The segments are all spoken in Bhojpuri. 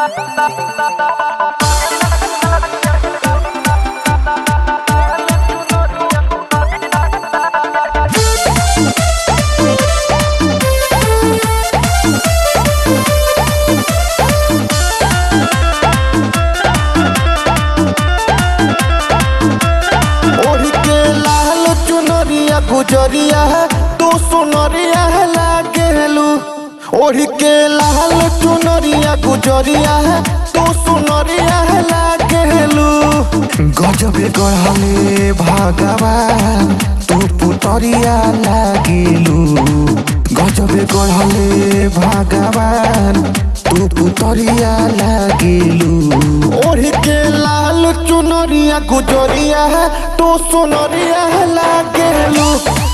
ओढ़ के लाल चुनरिया गुजरिया तू सुनरिया लागेलू ओढ़ के लाल चुनरिया गुजरिया तू सुनरिया लागेलू गजबे गढ़ले भगवान तू पुतरिया लागेलू गजबे गढ़ले भगवान तू पुतरिया लागेलू ओढ़ के लाल चुनरिया गुजरिया तू सुनरिया लागेलू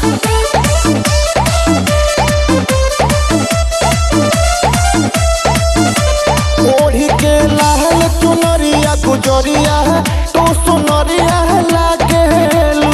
ओढ़ के लाल चुनरिया गुजरिया तू सुनरिया लागेलू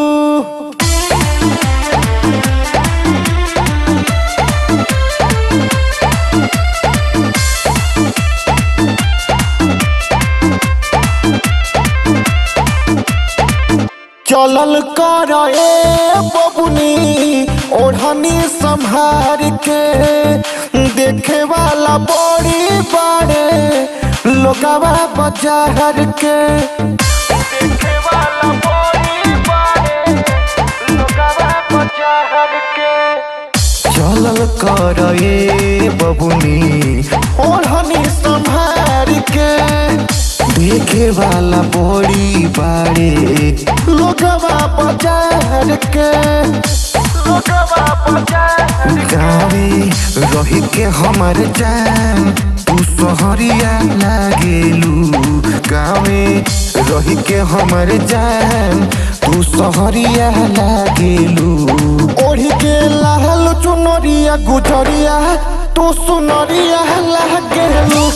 चलल कर ए बबुनी ओढ़नी संभार के देखे वाला बड़ी बड़े लोगवा बाजार के देखे वाला बड़ी बड़े लोगवा बाजार के चलल कर ए बबुनी ओढ़नी संभार के देखे वाला बड़ी बाड़े लोगवा बाजार के लोगवा बाजार गावे रही के हमर जान तू सहरिया लागेलू गावे रही के हमर जान तू सहरिया लागेलू ओढ़ी के लाल चुनरिया गुजरिया तू सुनरिया लागेलू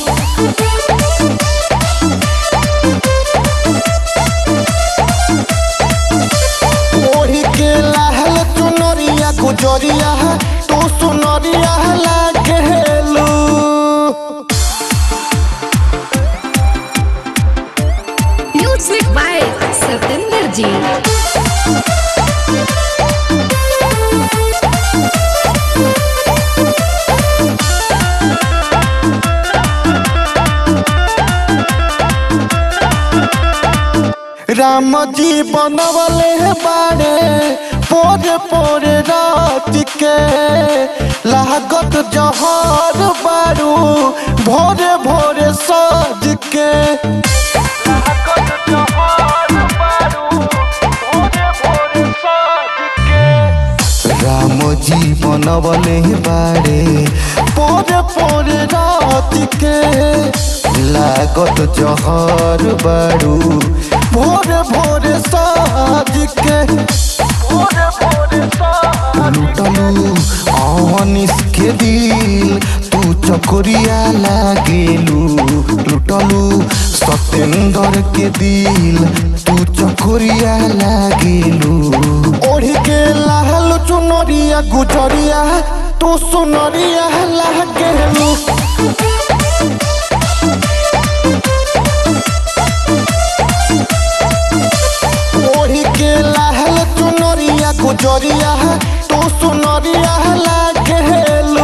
ओढ़ी के लाल चुनरिया गुजरिया तू सुनरिया लागेलू म्यूजिक बाय सतेंद्र जी राम जी बनवले बाड़े पोरे पोरे रात के लागत जहर बारू भोरे भोरे सज के लागत जहर बारू भोरे भोरे सज के राम जी बनवले बाड़े पोरे पोरे रात के लागत जहर बारू भोरे भोरे साज के भोरे भोरे लुटलू अनिस के दिल तू चकोरिया लागेलू लुटलू सतेंद्र के दिल तू चकोरिया लागेलू ओढ़ी के लाल चुनरिया गुजरिया तू सुनरिया लागेलू ओढ़ी के लाल चुनरिया गुजरिया तू सुनरिया लागेलू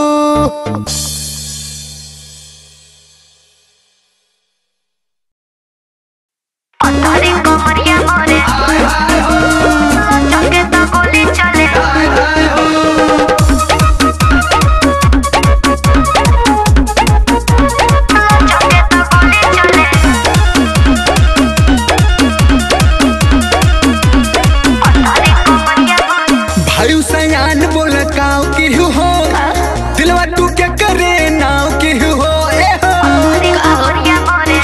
अरे कमरिया मोरे चंगे तो गोली चले चंगे तो गोली चले अरे कमरिया मोरे भाई सयान बोल काव की हो दिलवा तू क्या करे नाव की हो ए हो अरे कमरिया मोरे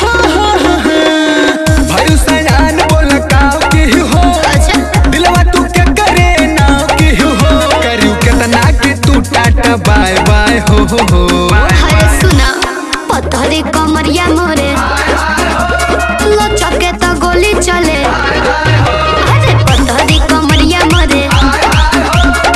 भाई सयान बोल काव की हो दिलवा तू क्या करे नाव की हो करियो कितना के तू टाटा बाय बाय हो हो हो अरे सुना पत्थरी कमरिया मोरे लचके तो गोली चले अरे पत्थरी कमरिया मोरे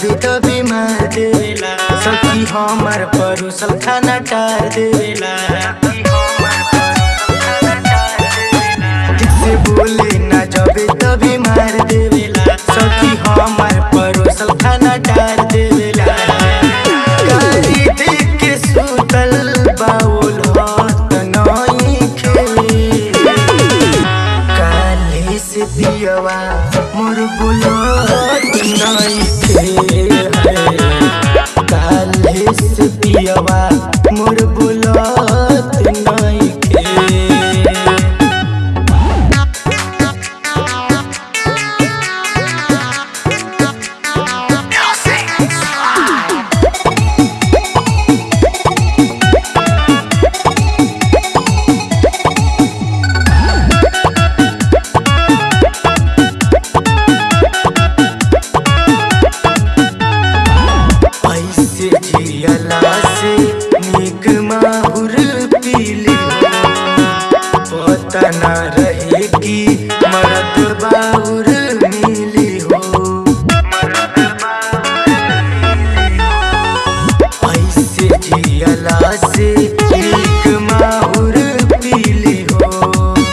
जबे तबे मार देवेला सखी हमर परोसल खाना टार देवेला से बोले ना जबे तबे मार देवेला सखी हमर परोसल खाना टार देवेला गाड़ी देख के सुतल बाउल हाथ नई खे काले से पियवा मोर बुलत नहीं थे काले से पियवा मोर बुलत नहीं थे ऐसे जियला से निक माहुर पीली पता न रहे कि मरद बाहुर मिली हो ऐसे जियला से निक माहुर पीली हो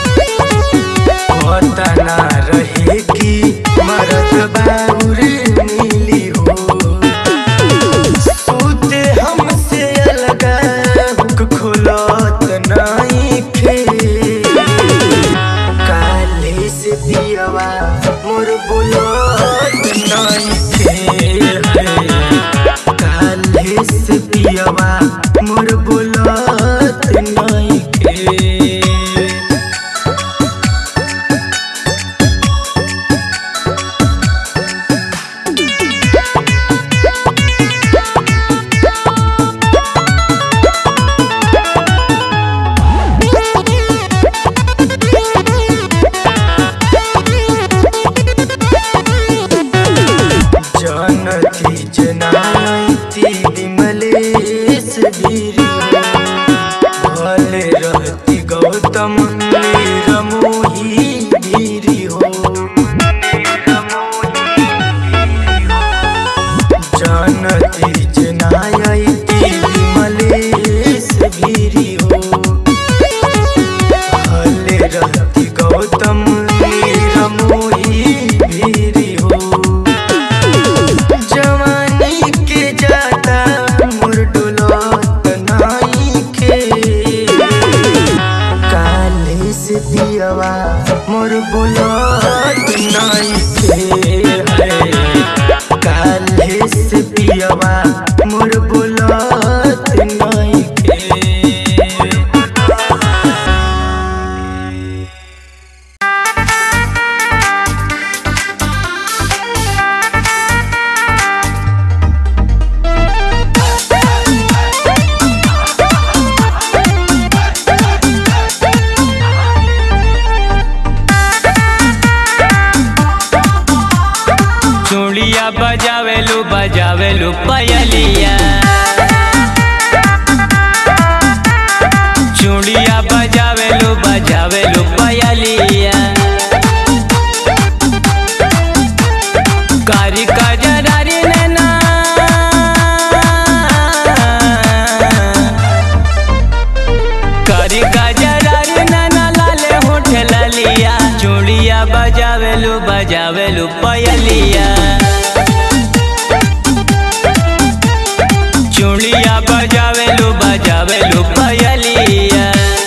पता न रहे कि मरद बाहुर मिली हो सूते हमसे अलग हुक खुलत नहीं खे काले से पियवा मोर बुलत नहीं खे काले से पियवा मोर बुलत नहीं खे जानती जनाती विमलेश वीरी भले रहती गौतम रमोही वीरी हो जानती जनाती विमलेश वीरी हो भले रहती गौतम रमोही वीरी हो जवानी के जाता मोर डोलत नाई के काले से दियवा मोर बोलत नाई के काले से दियवा मोर बोलत नाई के चूड़िया बजावेलू बजावेलू पयलिया चूड़िया बजावेलू बजावेलू पयलिया कारी कजरारी नैना कारी कजरारी नैना लाले होठ ललिया चूड़िया बजावेलू बजावेलू पयलिया चूड़िया बजावेलू बजावेलू पयलिया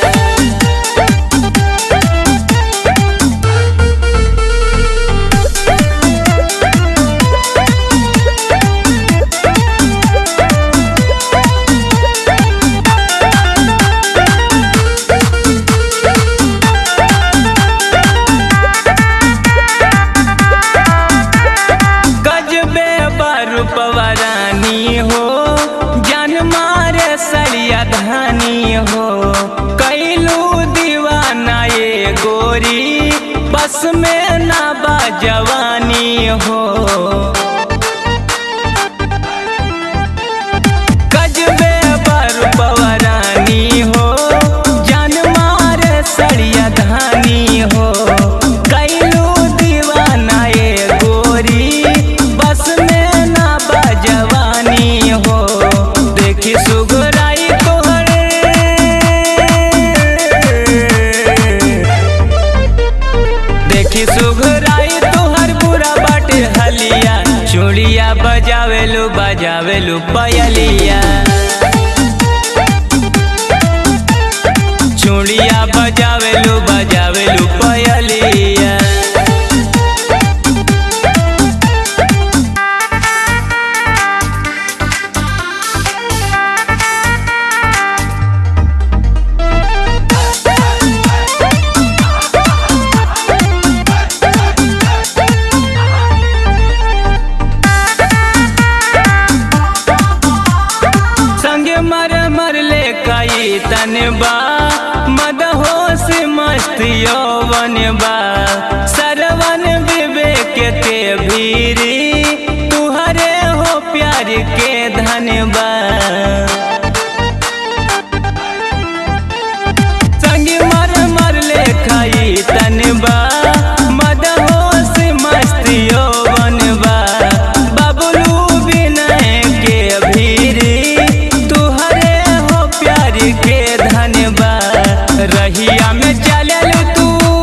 गजबे बरूपवा रानी हो जान मारे सड़िया धानी हो कैलू दीवाना ये गोरी बस में ना बा जवानी हो गजबे बरूपवा रानी हो जान मारे सड़िया धानी हो कैलू दीवाना ये गोरी बस में ना बा बजावेलू पयलिया चूड़िया बजावेलू बजावेलू पयलिया संगे मर मर ले कई तनबा मद होश मस्त यौवन बा सरवन विवेक के भीरी तुहरे हो प्यार के धनबा संगे मर मर ले खाई तनबा मद होश मस्त यौवन बा बबलू विनय के भीरी तुहरे हो प्यार के धनबा रहिया में चलल तू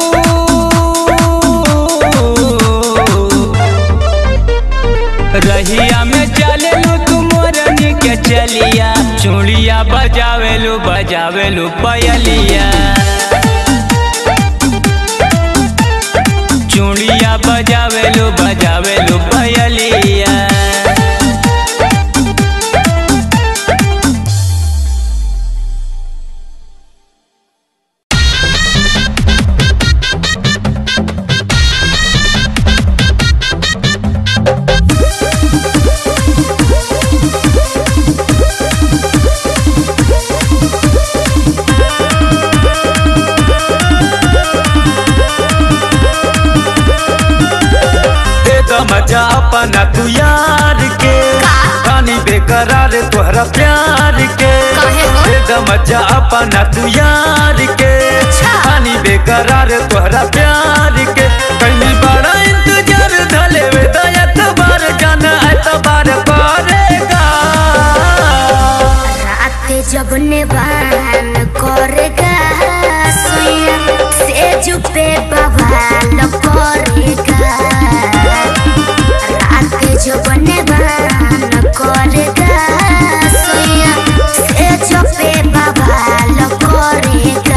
रहिया में चललू तू मोरनी के चलिया चूड़िया बजावेलू बजावेलू पयलिया चूड़िया बजावेलू बजावेलू पयलिया दे दो मजा अपना तू यार के रानी बेकरार तोहरा प्यार के काहे हो? दे दो मजा अपना तू यार के रानी बेकरार तोहरा प्यार के कहीं बड़ा इंतजार धले वे एतबार जाना एतबार करेगा रात जब नेवान करेगा सुइया से जुपे बवाल करेगा रात जब नेवान करेगा सुइया से जुपे बवाल करेगा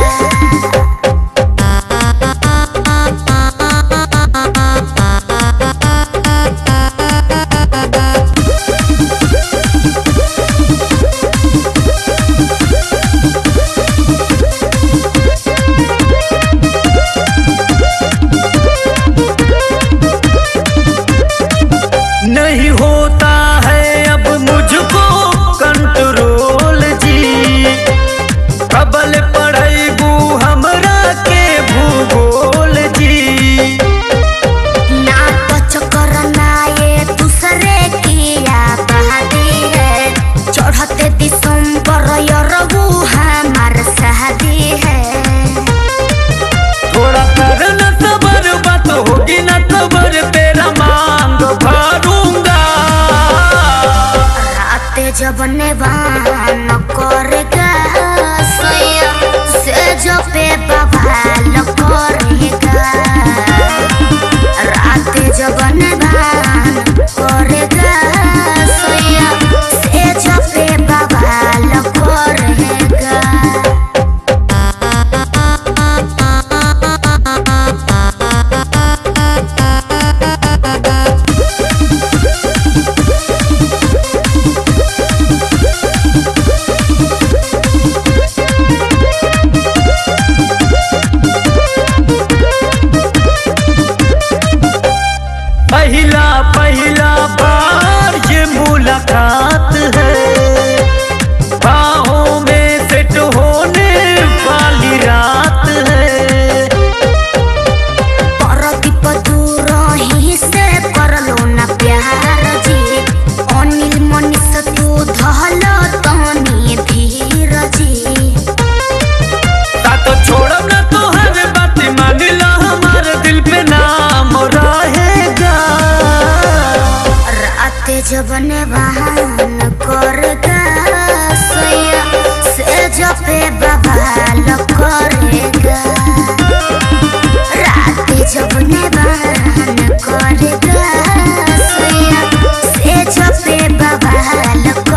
नहीं होता है अब मुझको कंट्रोल जी कबल पढ़ेबू हमरा के भूगोल जी ना तो चक्कर ना ये दूसरे की आबादी है चढ़ते दिसंबर यरबू हमार शादी है थोड़ा कर न सबर बात होगी न सबर तेरा मांग भरूंगा रात जब नेवान करेगा सैया से जो पे बवाल करेगा रात जब नेवान करेगा सैया से जो पे बवाल करेगा पहला पहला बार ये मुलाकात है बाहों में सेट होने वाली रात है परदीप दूर ही से करलो ना प्यार जी अनिल मनीष तू धल तनी धीर जी साथ छोड़ब ना तो हर बात मान ला हमारे दिल पे नाम रहेगा रात जब नेवान करेगा सैया से जपे बवाल करेगा रात जब नेवान करेगा सैया से जपे बवाल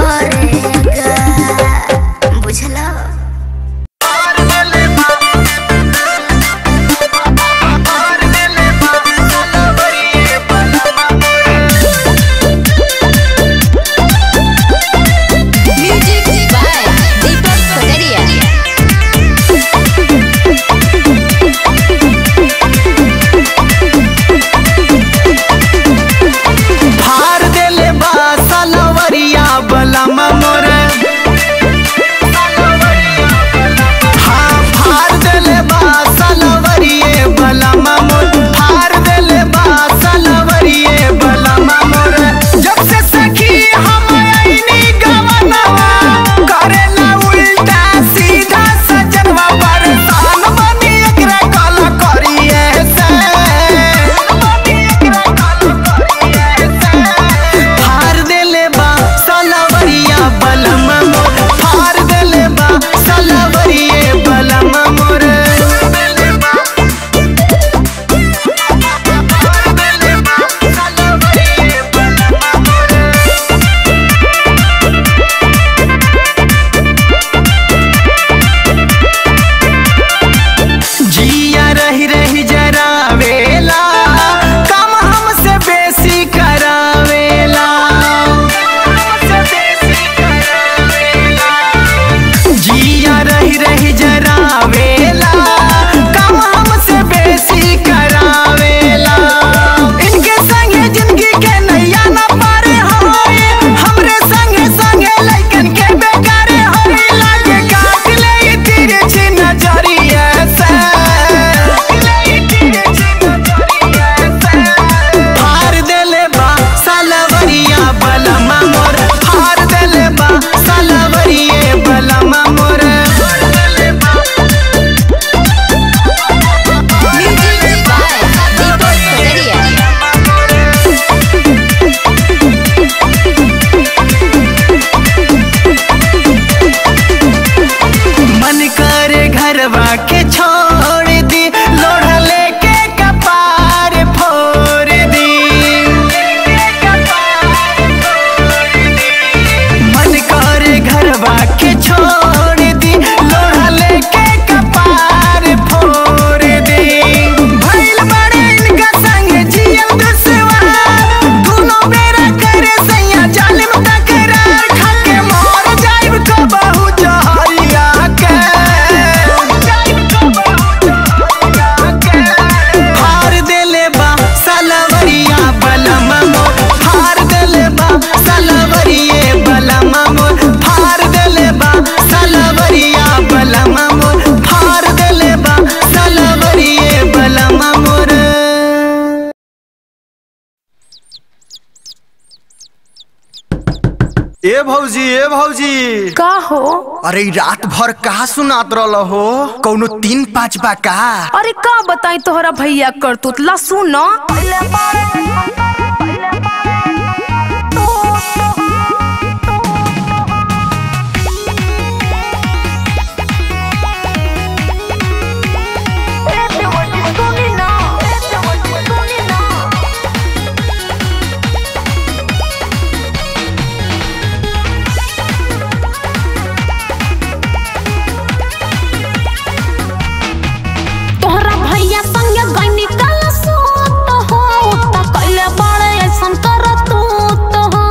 ए भौजी ए भौजी का हो अरे ई रात भर कहा सुनात रहल हो कौनो तीन पाँच बा का अरे का बताई तोहरा भैया करतूत ला सुन तोहरा भैया संगे गईनी कल सोत हो त कइले बड़े ऐसन करत तो हो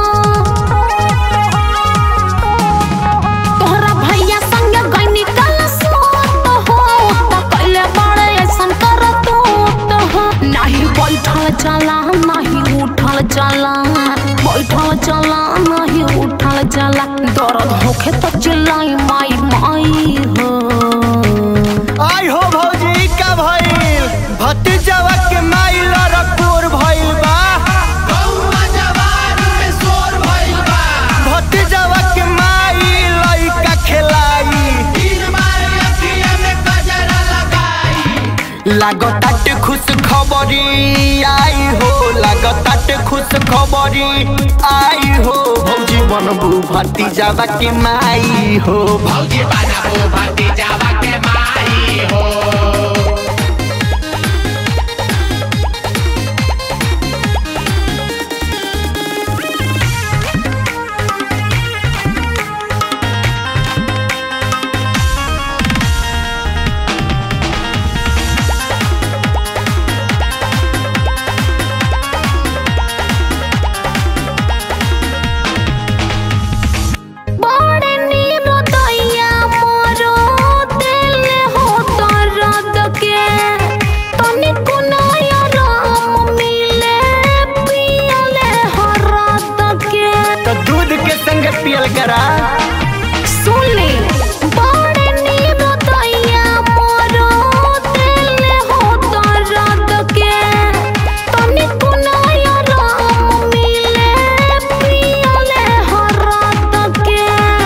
तोहरा भैया संगे गईनी कल सोत हो त कइले बड़े ऐसन करत तो हो नाही बैठल चला नाही उठल चला बैठल चला नाही उठल चला दर्द होखे त चिल्लाई माई माई हो आई हो भौजी का भइल भतीजवा के माइल रकोर भइल बा भतीजवा के माइल लइका खेलाई लागताटे खुश खबरी आई हो लागताटे खुश खबरी आई हो भौजी बनबू भतीजवा के माई हो भौजी बनबू भतीजवा के माई हो बड़े नीरो दैया मोरो दिल हो दर्द के तनिको नया राम मिले पियले हरद के तो दूध के संग पियल करा सुन ले बड़े नीरो दैया मोरो दिल हो दर्द के तनिको नया राम मिले पियले हरद के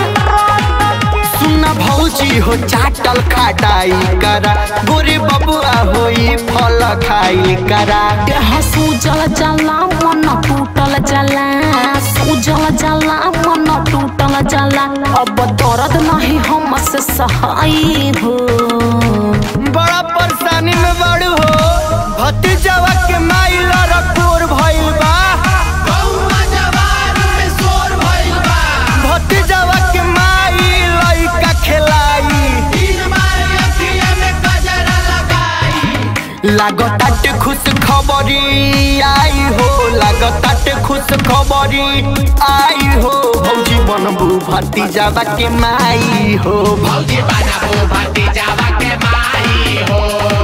सुना भौजी हो चाटल खाटाई करा गोरे बबुआ होई फल खाई करा देह सूजल जला मन टूटल जला सूजल जला मन टूटल जला अब दर्द नहीं हमसे सहाय हो बड़ा परेशानी में बड़ू हो भतीजवा के माइल रकोर भइल बा भतीजवा के माइल लइका खेलाई लागताटे खुश खबरी आई हो लागताटे खुश खबरी आई हो भौजी बनबू भतीजवा के माई हो भौजी बनबू भतीजवा के माई हो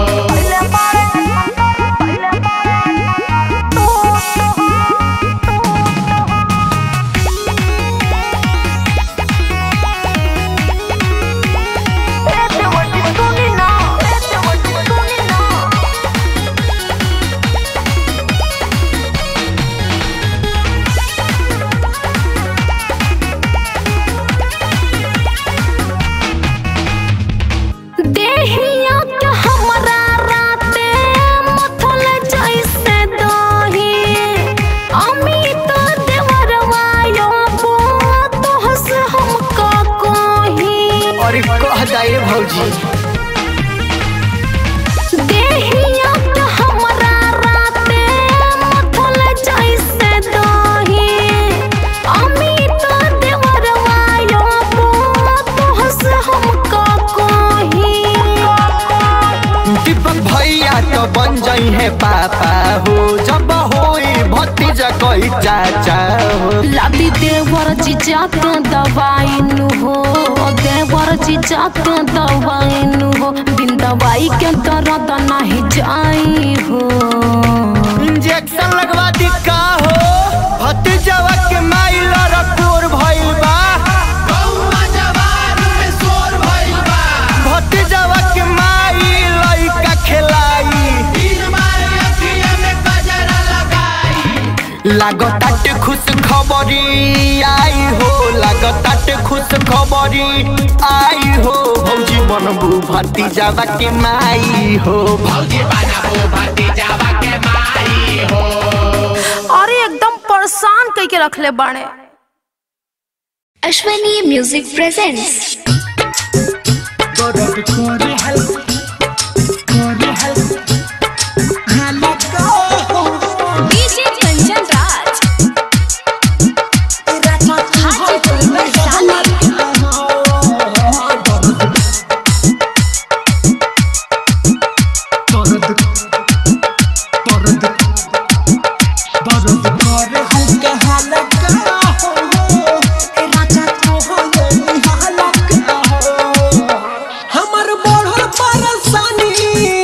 देहिया के हमरा राते मथल जैसे दही अमित देवरवा यो तोहस हम का कही और कह जाए भौजी देहिया के हमरा राते मथल जैसे दही अमित देवरवा यो तोहस हम का कही दीपक भैया तो बन जाई है पापा हो जब होई भतीजा कोई चाचा हो लादी देवर जीजा के दवाई नु हो देवर जीजा के दवाई नु हो बिन दवाई के दर्द नहीं जाई हो इंजेक्शन लगवा दी का हो भतीजवा के माइल रकोर भइल बा भतीजवा के माइल लइका खेलाई लागताटे खुश खुश खबरी आई हो लागताटे खुश खबरी आई हो भौजी बनबू भती जावा के माई हो अरे एकदम परेशान कई के रखले बाड़े Ashwani music presents DJ Kanchan Raj Hajipur में डाली हमर बढ़ल परेशानी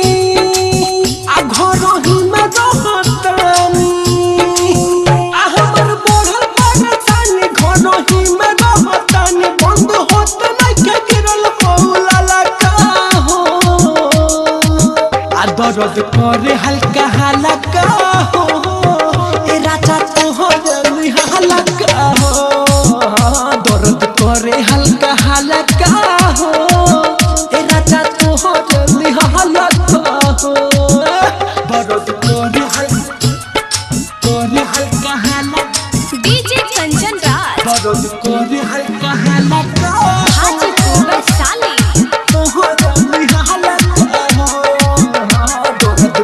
आ घर ही में रहतनी आ हमर बढ़ल परेशानी घर ही में रहतनी बंद होत नहीं के गिरल मौला लगा हो आ दर्द करे हल्का हल्का हो ए राजा तो हो गई हल्का हो दर्द करे हल्का हल्का हो ए राजा तो हो गई हल्का हो दर्द करे हल्का करे हल्का हल्का डीजे कंचन राज दर्द करे हल्का हल्का हाजीपुर में डाली तो हो गई हल्का हो दर्द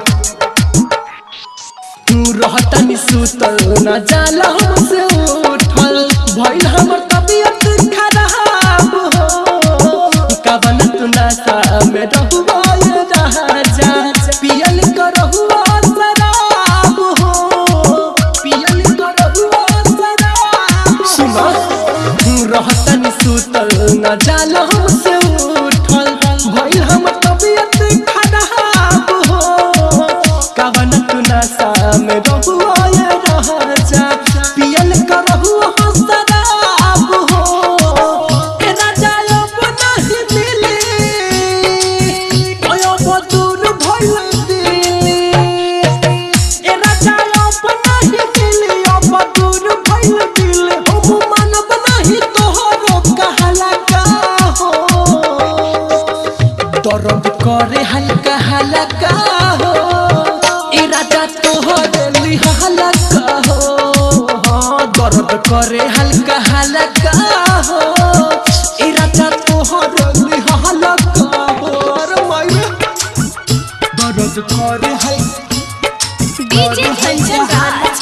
तू रहतनी सुतल न जाला हमसे उठल भइल हमर तबियत खराब हो कवन तू नशा में रहुआ ये राजा पियल करहुआ शराब हो पियल करहुआ शराब सुना तू रहतनी सुतल न जाला हमसे उठल भइल हमर तबियत खराब हो कवन तू नशा में रहुआ ये राजा पियल करहुआ शराब हो ए राजा अब नहीं मिले ओयो बदूर भइल दिली ए राजा अब नहीं मिले अब दूर भइल दिली हम मानब नहीं तोहरो कहला का हो दर्द करे हल्का हल्का हो ए राजा तोहर हल्का हो हाँ, दर्द करे हल्का हल्का हो ए राजा तोहर हल्का हो अरे माये दर्द करे हल्का डीजे कंचन राज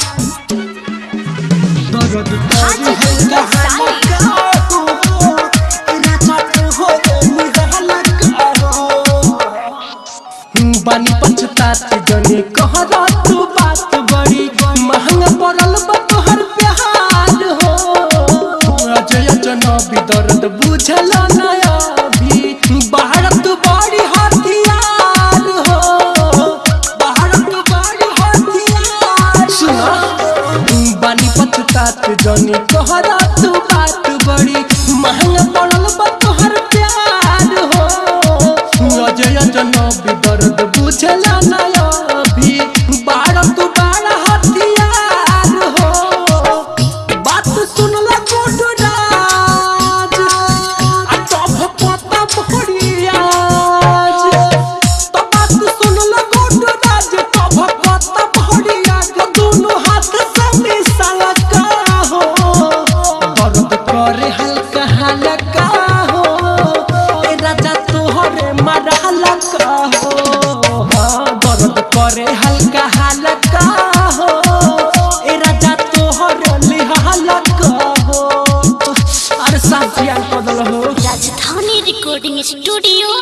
दर्द करे हाजीपुर हल्का में डाली हल्का हो ए राजा तोहर हल्का हो बानी पछतात जने कहरा तू बात बड़ी महंगा पड़ल बा तोहर प्यार हो अजय जनबी दर्द बुझल नया भी भारत बड़ी हथियार हो भारत बड़ी हथियार सुना बानी पछतात जने कहरा तू बात बड़ी महंगा पड़ल बा तोहर प्यार हो अजय जनबी दर्द बुझला नया भी बारह तू बारह हथियार हो बात सुनला गोडू राज आ तब पता भड़ियाज तो बात सुनला गोडू राज तब पता भड़ियाज दोनों हाथ से मिसाला का हो दर्द करे हल्का हल्का हो ए राजा तोहरे मारा हल्का हो हाँ, दर्द करे हल्का हल्का हो ए राजा तोहरे लिहा हल्का हो अरे साफ ध्यान बदल हो राजधानी रिकॉर्डिंग स्टूडियो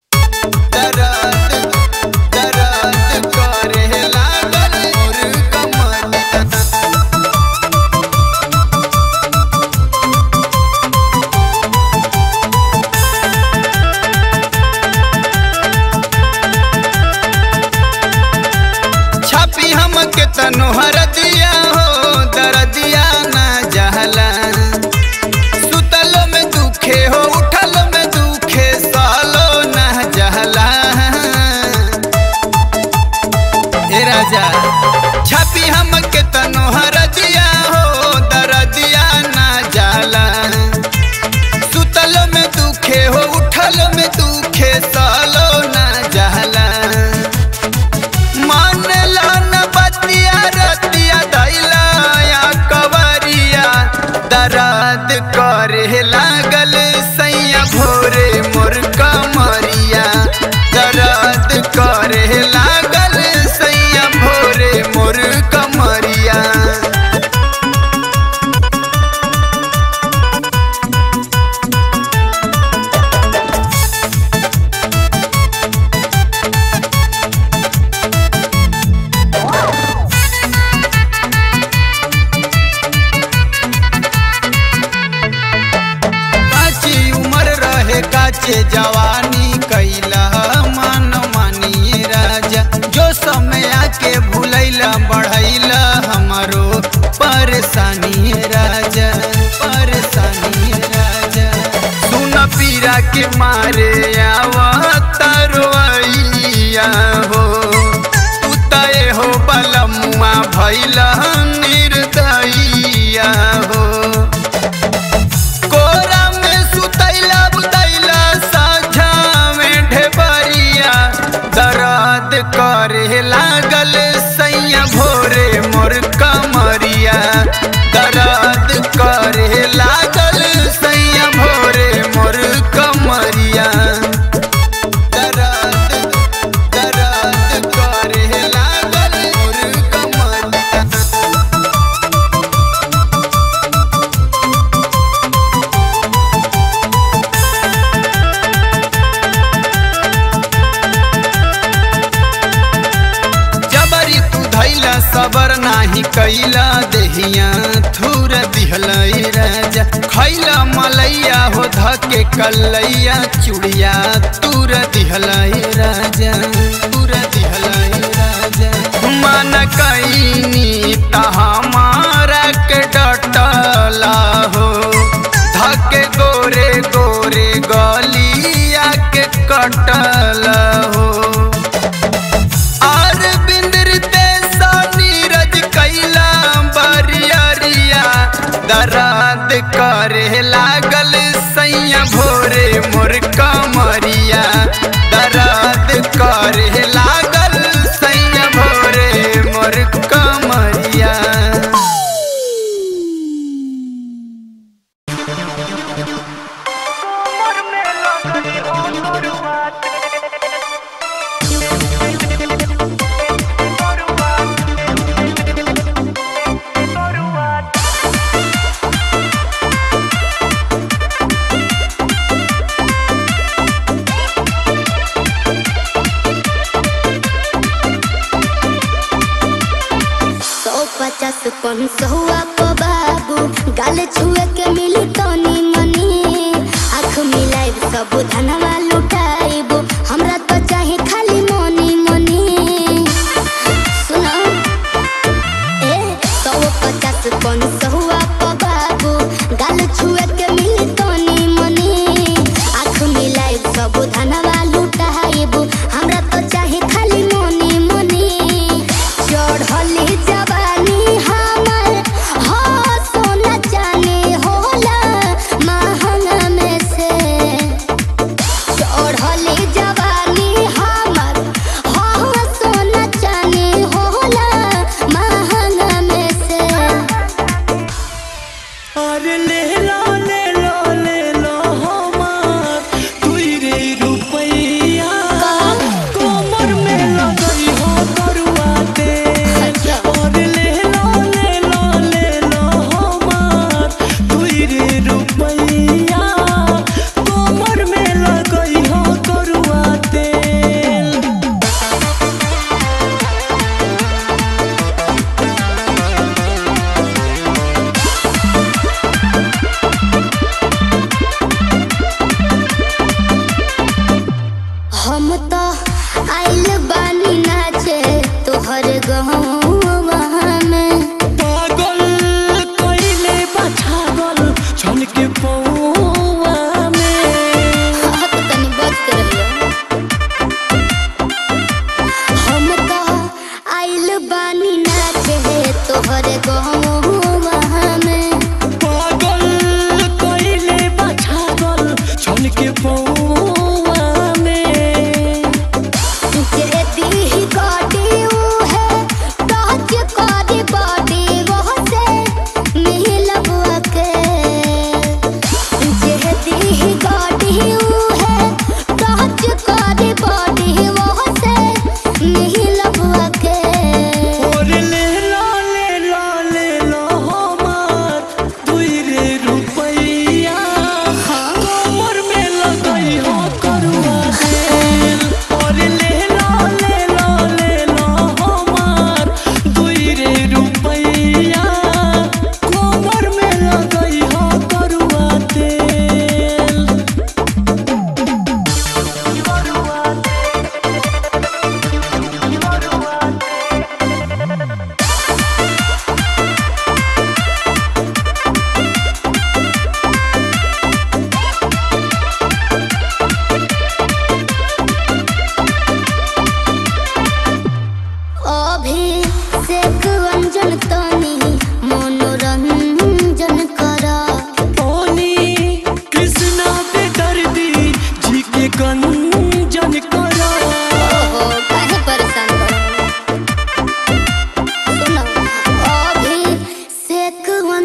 दर्द दर्द करे लागल मोर कमर छापी हम के तनोहर दिया हो दर्दिया ना जहला सुतलो में दुखे हो उठलो में दुखे सालो ना काचे जवानी कैला मन मानिए राजा जो समय आके भूलैला बढ़ैला हमारो परेशानी राजा परेशानी राजा सुन पीरा के मारे आवा तरवैया हो उतए हो बलमुआ भैला निर्दयिया हो कोरा में सुतैला बुतैला साझा में ढेबरिया दर्द करे लागल सैया भोरे मोर कमरिया दर्द करे लागल सैया भोरे मोर कमरिया दर्द दर्द करे लागल मोर कमरिया जबरी तू धैला सबर नाही कैला देहिया थूर दिहला राजा खैला मलैया हो धके कलैया चुड़िया तूर दिहला राजा तूर दिहला राजा मन कैनी त हमारा के डटला हो धके गोरे गोरे गलिया के कटला हो और बिंदरते सा नीरज कैला बरियरिया दराद करे लागल सैया भोरे मोर कमरिया दराद करे लागल सैया भोरे मोर कमरिया सौ पचास कौन सहुआ को बाबू गाल छुए के मिली तनी मनी आँख मिलाइब सब धनवा लुटाइब हमरा तो चाहे खाली मनी मनी सुनो ए सौ पचास कौन सहुआ को बाबू गाल छुए के मिली तनी मनी आँख मिलाइब सब धनवा लुटाइब हमरा तो चाहे खाली मनी मनी चढ़ली जवानी हमर हो सोना चानी होला महंगा में से चढ़ली जवानी हमर हो सोना चानी होला महंगा में से अरे ले लो ले लो ले लो हमार दुई रे रुपैया कोमर में लगई हो करुआ तेल और ले लो ले लो ले लो हमार दुई रे रुपैया कोमर में लगई हो करुआ तेल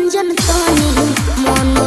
रंजन तनी मन